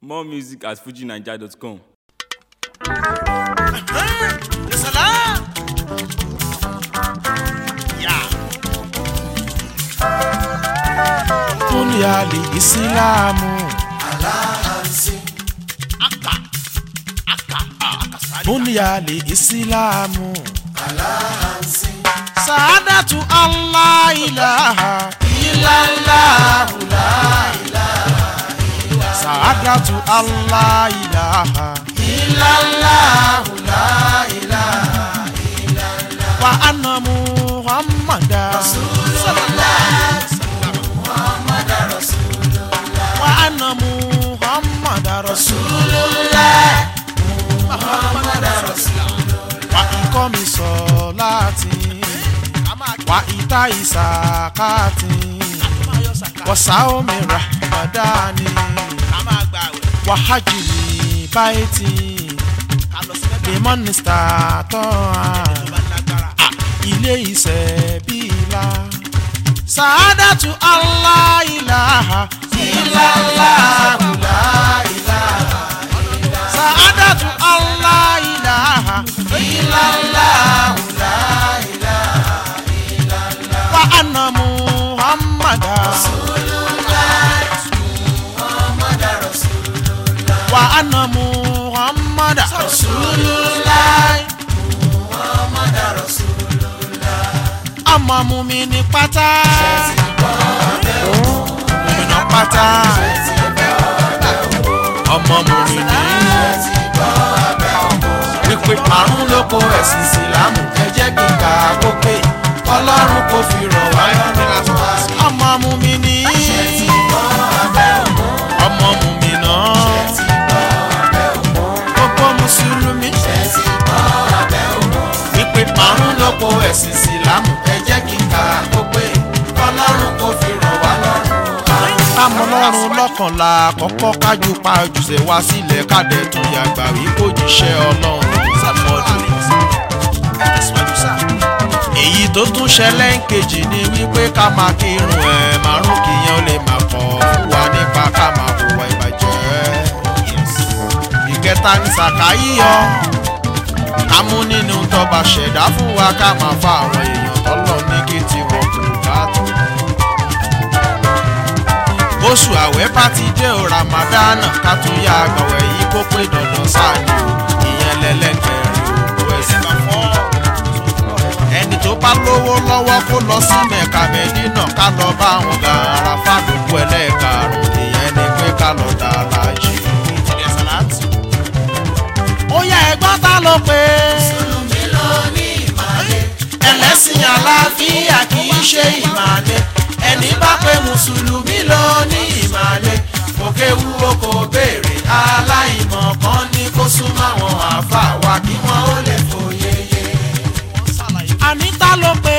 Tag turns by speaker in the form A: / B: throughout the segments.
A: More music at fujinaija.com.
B: Salam. Ya.
C: Dunia li Islamu
B: Aka. Aka. Ah, aka sáré.
C: Dunia li Islamu
B: Sàádàtú Allah ilaha illallah la ilaha
C: Sa'adatu Allah ilaha
B: illallah la ilaha
C: Wa anna Muhammada Wa anna Muhammada
B: Rasulullah
C: Wa ikomi solati Wa ita isakati Wa saomi rahmadani Wa hajjili baiti Limon istatoa ilé iṣẹ́ bíla. Sàádàtú Allah ilaha illallah la ilaha. Sàádàtú Allah ilaha illallah la ilaha. Wa anna Muhammada. Wa anna Muhammada Rasulullah. ọmọ mu mi ní pátá. Mùmìnà pátá. ọmọ mu mi ní. wípé àrùn ló kó ẹ̀sìn ìsìlámù ẹ jẹ́ kí n kà á kó pé ọlọ́run kò fi rọ̀ wá lọ́rùn. ọmọ mu mi ní. ọmọ mu mi náà. gbogbo mùsùlùmí. wípé àrùn ló kó ẹ̀sìn ìsìlámù ẹ jẹ́ kí n kà á kó pé ọlọ́run kò fi rọ̀ wá lọ́rùn. amọ̀lọ́run lọ́kànlá kọ́kọ́ kájú pa ojúṣe wá sílẹ̀ kádẹ́ tún yàgbà wí kó jíṣẹ́ ọlọ́run sàmọ́dún. èyí tó tún ṣẹlẹ̀ ń kejì ni wípé ká máa kírun ẹ̀ márùn kìyẹn ó lè máa kọ́ fún wa nípa ká máa hùwà ìbàjẹ́. ìkẹta ní sàkáyíyọ ká mú nínú tọba ṣẹ̀dá fún wa ká máa fa àwọn èèyàn tọ́lọ̀ ní kí tiwọn kò bá tó. oṣù àwẹ̀ bá ti dé o ramadana ká tún yá àgbàwẹ̀ yìí kó pé dandan sáàni o ìyẹn lẹ́lẹ́gbẹ̀rin òkú ẹ̀sìn bá fọ́. ẹni tó bá lówó lọ́wọ́ kó lọ sí mẹ́ka mẹ́dínà ká lọ bá àwọn gàrà fàdúkú ẹlẹ́ẹ̀karùn-ún ìyẹn ni pé ká lọ dá láàjì. ó yá ẹ̀gbọ́n ta ló pé ẹlẹ́sìn àlàáfíà kì í ṣe ìmàle ẹni bá pé mùsùlùmí ló ní ìmàle òkè wúwo kò béèrè aláìmọ̀ kan ní kó súnmọ́ àwọn àáfà wa kí wọ́n ó lè fòye yé. àníta ló pé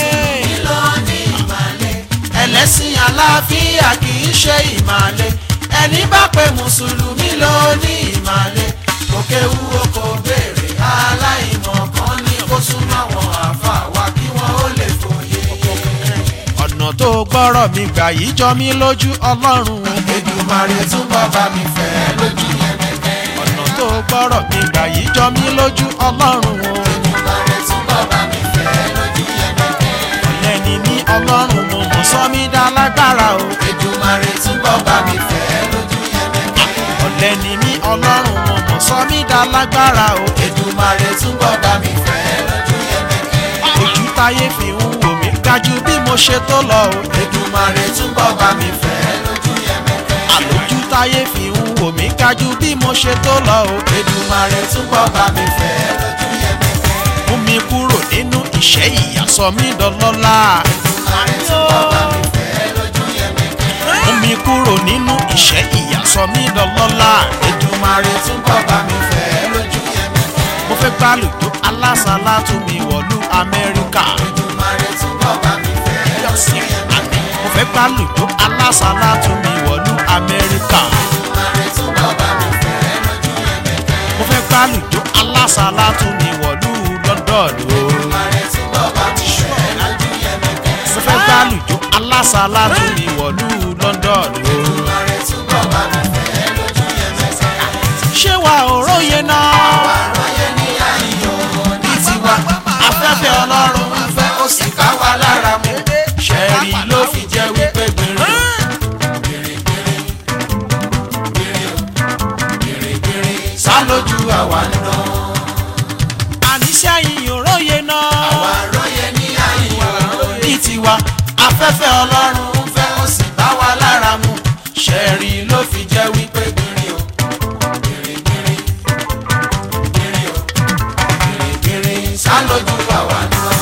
C: ẹlẹ́sìn àlàáfíà kì í ṣe ìmàle ẹni bá pé mùsùlùmí ló ní ìmàle òkè wúwo kò béèrè aláìmọ̀ kan ní kó súnmọ́ àwọn àáfà wa kí wọ́n ó lè fòye yé. ọ̀nà tó gbọ́rọ̀ mi gbà yìí jọ mí lójú ọlọ́run.
B: Èdùmàrè túbọ̀ bá mi fẹ́ lójú yẹn mẹ́kẹ́.
C: ọ̀nà tó gbọ́rọ̀ mi gbà yìí jọ mí lójú ọlọ́run.
B: Èdùmàrè túbọ̀ bá mi fẹ́ lójú yẹn mẹ́kẹ́.
C: ọ̀lẹ́ni ní ọlọ́run mo mọ̀ sọ mí dá lágbára o.
B: Èdùmàrè túbọ̀ bá mi fẹ́ lójú yẹn mẹ́kẹ́.
C: ọ̀lẹ́ni ní ọlọ́run mo mọ̀ sọ mí dá lágbára o.
B: Èdùmàrè túbọ̀ bá mi fẹ́ lójú yẹn mẹ́kẹ́.
C: ojú táyé fi ń wò mí gájú bí mo ṣe tó lọ o.
B: Èdùmàrè túbọ̀ bá mi fẹ́ lójú yẹn mẹ́kẹ́.
C: àlòjù táyé fi ń wò mí gájú bí mo ṣe tó lọ o.
B: Èdùmàrè túbọ̀ bá mi fẹ́ lójú yẹn mẹ́kẹ́.
C: mú mi kúrò nínú ìṣẹ́ ìyà sọ mí dọlọ́lá.
B: Èdùmàrè túbọ̀ bá mi fẹ́ lójú yẹn mẹ́kẹ́.
C: mú mi kúrò nínú ìṣẹ́ ìyà sọ mí dọlọ́lá.
B: Èdùmàrè túbọ̀ bá mi fẹ́ lójú yẹn mẹ́kẹ́.
C: mo fẹ́ gbàlùjọ alásàlá tún mi wọ̀lú amẹ́ríkà.
B: Èdùmàrè túbọ̀ bá mi fẹ́ lójú yẹn mẹ́kẹ́.
C: mo fẹ́ gbàlùjọ alásàlá tún mi wọ̀lú amẹ́ríkà.
B: Èdùmàrè túbọ̀ bá mi fẹ́ lójú yẹn mẹ́kẹ́.
C: mo fẹ́ gbàlùjọ alásàlá tún mi wọ̀lú london o.
B: Èdùmàrè túbọ̀ bá mi fẹ́ lójú yẹn mẹ́kẹ́.
C: mo fẹ́ gbàlùjọ alásàlá tún mi wọ̀lú london o.
B: Èdùmàrè túbọ̀ bá mi fẹ́ lójú yẹn
C: sálójú àwa ń dán.
D: àníṣe yìí ò róye náà.
C: àwa róye ní àyíyó ní tiwa afẹ́fẹ́ ọlọ́run ń fẹ́ ó sì bá wa lára mu ṣẹ́ẹ̀rì ló fi jẹ́ wípé gbìnrín o gbìnrín gbìnrín gbìnrín o gbìnrín gbìnrín sálójú àwa ń dán.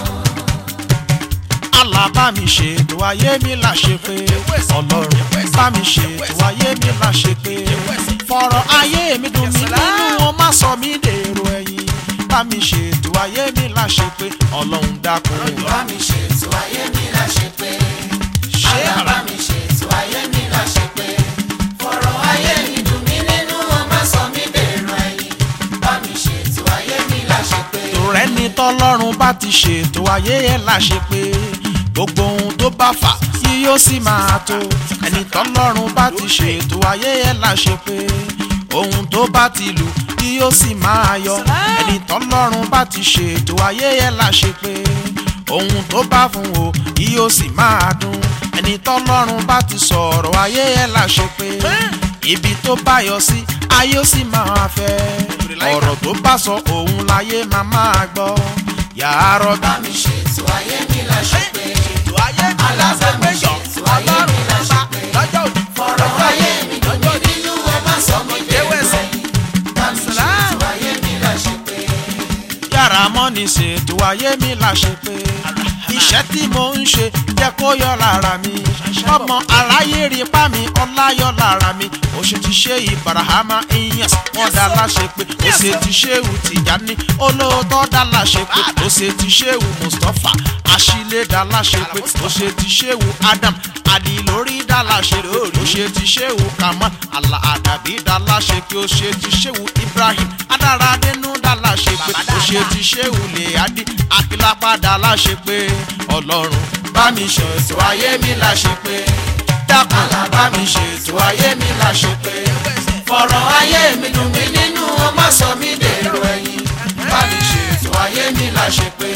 D: Allah bá mi ṣètò ayé mi là ṣe pé ọlọ́run bá mi ṣètò ayé mi là ṣe pé fọ̀rọ̀ ayé mi dùn mí nínú wọn má sọ mí dèrò ẹ̀yìn bá mi ṣètò ayé mi là ṣe pé ọlọ́run dákun.
C: bá mi ṣètò ayé mi là ṣe pé
D: ṣé
C: àlá bá mi ṣètò ayé mi là ṣe pé fọ̀rọ̀ ayé mi dùn mí nínú wọn má sọ mí dèrò ẹ̀yìn bá mi ṣètò ayé mi là ṣe pé.
D: tòrẹ́ ni tọ́lọ́run bá ti ṣètò ayé yẹn là ṣe pé gbogbo ohun tó bá fà yí yóò sì máa tó ẹni tọ́lọ́run bá ti ṣètò ayé yẹn là ṣe pé ohun tó bá ti lù yí yóò sì máa yọ ẹni tọ́lọ́run bá ti ṣètò ayé yẹn là ṣe pé ohun tó bá fún o yí yóò sì máa dùn ẹni tọ́lọ́run bá ti sọ̀rọ̀ ayé yẹn là ṣe pé ibi tó bá yọ sí ayé ó sì máa fẹ́ ọ̀rọ̀ tó bá sọ òun láyé máa máa gbọ́ yàrá rọ́bì.
C: bá mi ṣètò ayé mi là ṣe pé alábàámi ṣètò ayé mi là ṣe pé fọ̀rọ̀ ayé mi dùn mí nínú wọn má sọ mí dèrò ẹ̀yìn bá mi ṣètò ayé mi là ṣe pé.
D: yàrá mọ́ni ṣètò ayé mi là ṣe pé iṣẹ́ tí mo ń ṣe jẹ́ kó yọ lára mi ọmọ aráyé rí pa mi ọlá yọ lára mi ó ṣe ti ṣe ìbarahama iyans wọn dá láṣẹ pé ó ṣe ti ṣéwù tìjání olóòótọ́ dá láṣẹ pé ó ṣe ti ṣéwù mustapha àṣìlẹ̀ dá láṣẹ pé ó ṣe ti ṣéwù adam adilórí dá láṣẹ pé ó ṣe ti ṣéwù kamal àlà àdàbí dá láṣẹ pé ó ṣe ti ṣéwù ibrahim adáradénú dá láṣẹ pé ó ṣe ti ṣéwù lèyádì akílápá dá láṣẹ pé ọlọ́run
C: bá mi ṣètò ayé mi là ṣe pé dákun là bá mi ṣètò ayé mi là ṣe pé fọ̀rọ̀ ayé mi dùn mí nínú wọn má sọ mí dèrò ẹ̀yìn bá mi ṣètò ayé mi là ṣe pé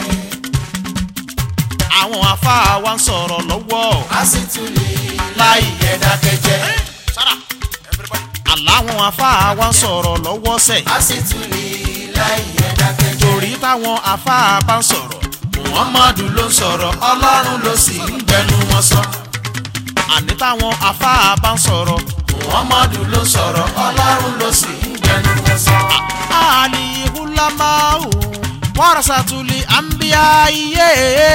D: àwọn afáà wa ń sọ̀rọ̀ lọ́wọ́
C: a sì tún lè láì yẹ dákẹ́jẹ́
D: àláwọn afáà wa ń sọ̀rọ̀ lọ́wọ́ sẹ̀
C: a sì tún lè láì yẹ dákẹ́jẹ́
D: torí táwọn afáà bá ń sọ̀rọ̀
C: muhammadu ló ń sọ̀rọ̀ ọlọ́run ló sì ń gbẹnu wọn sọ
D: àní táwọn afáà bá ń sọ̀rọ̀
C: muhammadu ló ń sọ̀rọ̀ ọlọ́run ló sì ń gbẹnu wọn sọ.
D: àlìhùlámáwò wàrasàtúlì àǹbíyá iye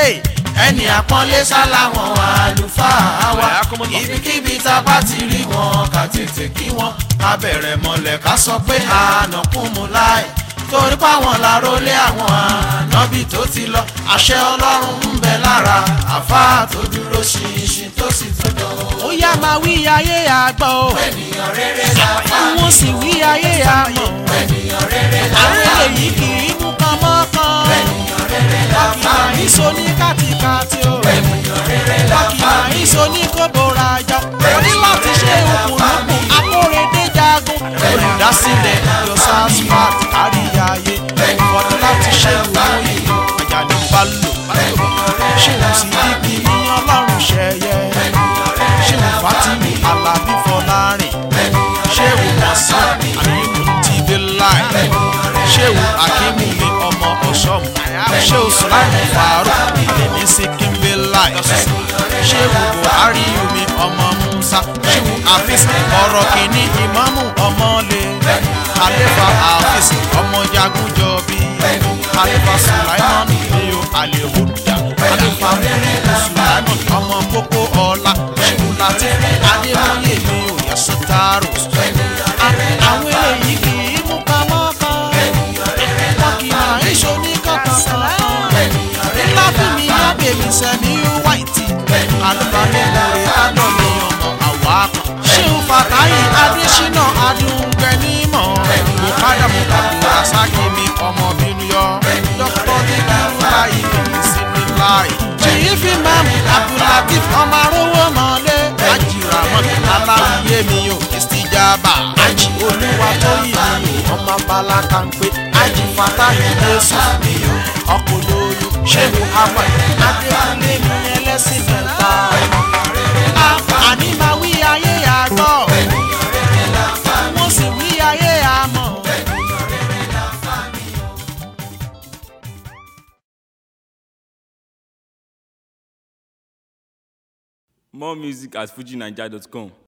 C: ẹni àpọ́nlé sáláwọn àlùfáà wa ibikíbi tá a bá ti rí wọn ká tètè kí wọn ká bẹ̀rẹ̀ mọ́lẹ̀ ká sọ pé ànàkúnmu láì torí páwọn lárólé àwọn ànábì tó ti lọ àṣẹ ọlọ́run ń bẹ lára àfáà tó dúró ṣinṣin tó sì tún dán
D: ó yá máa wí ayé àgbọ̀ o
C: ènìyàn rere làfáà
D: wọ́n sì wí ayé àmọ̀
C: ènìyàn rere
D: àwọn
C: làfáà
D: èyí kì í mú kan mọ́kàn
C: ènìyàn rere làfáà
D: kìmọ̀ ìso ní kàtìkàtì o
C: ènìyàn rere làfáà
D: kìmọ̀ ìso ní kóbóra jọ oní láti ṣe òkùnkùn akóredé jagun olùdásílẹ̀ yosasfat káríyáyé ọdún láti ṣe ìwòye àjàní balò ṣéun sì dídì ní ọlọ́run ṣẹyẹ ṣéun fatimi alábí fọlárin ṣéun mọ̀sán àmínú tìbí láì ṣéun akínmí mi ọmọ ọ̀ṣọ́mù ṣéun sùláìmù fàárọ̀ èmi sì kínbí láì ṣéun buhari omi ọmọ musa ṣéun afis ọ̀rọ̀ kìíní ìmáàmù ọmọlé àlefa afis ọmọ jagunjọbi àlefa sùláìmù mi ò àlehuda àlefa múlùú sùláìmù ọmọ kókó ọlá ṣéun láti adémọye mi ò yẹ sọtárò àwọn eléyìí kì í mú pamọ́ kan wọn kì í máa ń ṣo ní kankan ńlá fún mi yá bèbí sẹ́mi wáìtì alùpàdé lórí adọ́mi ọmọ àwa kan ṣéun fàtáyì adésínà adúgbẹ́nímọ̀ bùkádà mùkàdù rasaki mi ọmọ bínú yọ dókítà dídúró láyé mi sí ní láì ṣèyí fi mẹ́mú abdulatif ọmọ arówó mọ́lé ajiramọ́ aláwìyé mi ò ìsìjàmbá ají olúwa tó yìí mi ọmọ balaka ń pé ají fatahi jésù mi ò ọkọ̀ lóyún ṣéwù àwọn adéwálé mi ẹlẹ́sìn mẹ́ta àní máa wí ayé àgbọ̀ wọ́n sì wí ayé àmọ́
A: More music at fujinaija.com.